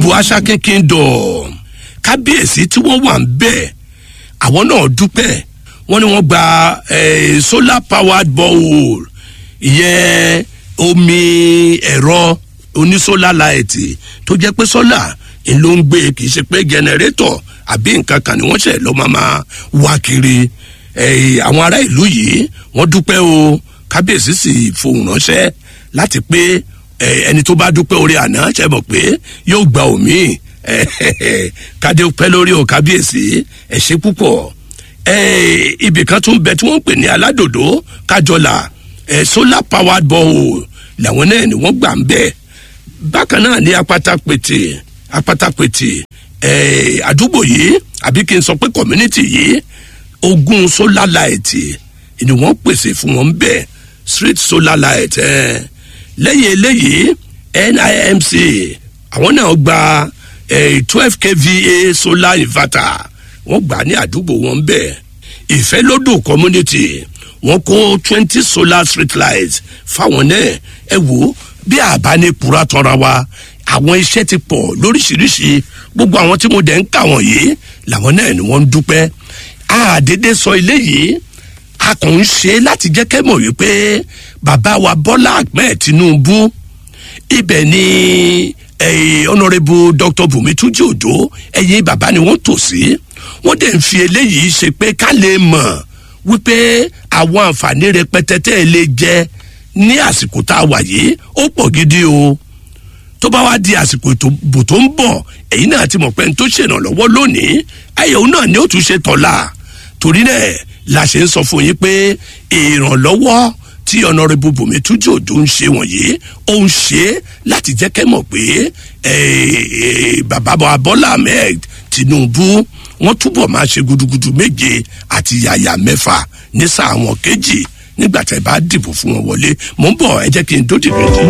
ìdìbò aṣákin kingdom kábíyèsí tí wọ́n wà ń bẹ̀ àwọn náà dúpẹ́ wọ́n ní wọ́n gba eh, solar powered borehole ìyẹn omi ẹ̀rọ onísólà láìtì tó jẹ́ pé sólà ló ń gbé kì í ṣe pé jẹnẹrétọ̀ àbí nǹkan kan ni wọ́n ṣẹ̀ lọ́ máa máa wá kiri Eh, àwọn ará ìlú yìí wọ́n dúpẹ́ o kábíyèsí sì fohùn ránṣẹ́ láti pé eh, ẹni tó bá dúpẹ́ orí àná ṣe mọ̀ pé yóò gba òmíì kádé pẹ́ lórí o kábíyèsí ẹ̀ ṣe púpọ̀ eh, ibì kan tún bẹ tí wọ́n ń pè ní aládòdó kájọlà eh, solar powered borehole làwọn náà ni wọ́n gbà ń bẹ̀ bákan náà ní apátápètè apátápètè eh, àdúgbò yìí àbí kí n sọ pé community yìí ogún solar light ni wọ́n pèsè fún wọn bẹ́ẹ̀ street solar light eh. lẹ́yìn eléyìí nimc àwọn náà gba twelve kva solar inverter wọ́n gbà ní àdúgbò wọn bẹ́ẹ̀ ìfẹ́lódò community wọ́n kó twenty solar street lights fáwọn náà ẹ wò bí àbánipura tọra wa àwọn iṣẹ́ ti pọ̀ lóríṣiríṣi gbogbo àwọn tí mo dẹ̀ ń kà wọ̀nyí làwọn náà ni wọ́n ń dúpẹ́ àdédé sọ eléyìí a kàn ń ṣe láti jẹ́ kẹ́ mọ̀ wípé bàbá wa bọ́lá ahmed tinubu ibẹ̀ ni honourable dr bùnmi túnjí òjò ẹ̀yìn bàbá ni wọ́n tò sí wọ́n dẹ̀ ń fi eléyìí ṣe pé ká lè mọ̀ wípé àwọn àǹfààní rẹpẹtẹ tẹ́ ẹ lè jẹ ní àsìkò tá a wà yìí ó pọ̀ gidi o tó bá wá di àsìkò ìbò tó ń bọ̀ èyí náà ti mọ̀ pé n tó ṣèrànlọ́wọ́ lónìí ayẹwo náà ni ó tún ṣe tọ́la torí náà la ṣe ń sọ fún yín pé ìrànlọ́wọ́ tí ọ̀nàrẹ́bù bùnmi túnjú òjò ń ṣe wọ̀nyí ó ń ṣe láti jẹ́ kẹ́ mọ̀ pé bàbá bọ́lá ahmed tinubu wọ́n túbọ̀ máa ṣe gudugudu méje àti yàyà mẹ́fà ní sáà wọn kejì nígbà tẹ́ bá dìbò fún wọn wọlé mò ń bọ̀ ẹ jẹ́ kí n dó dìbò.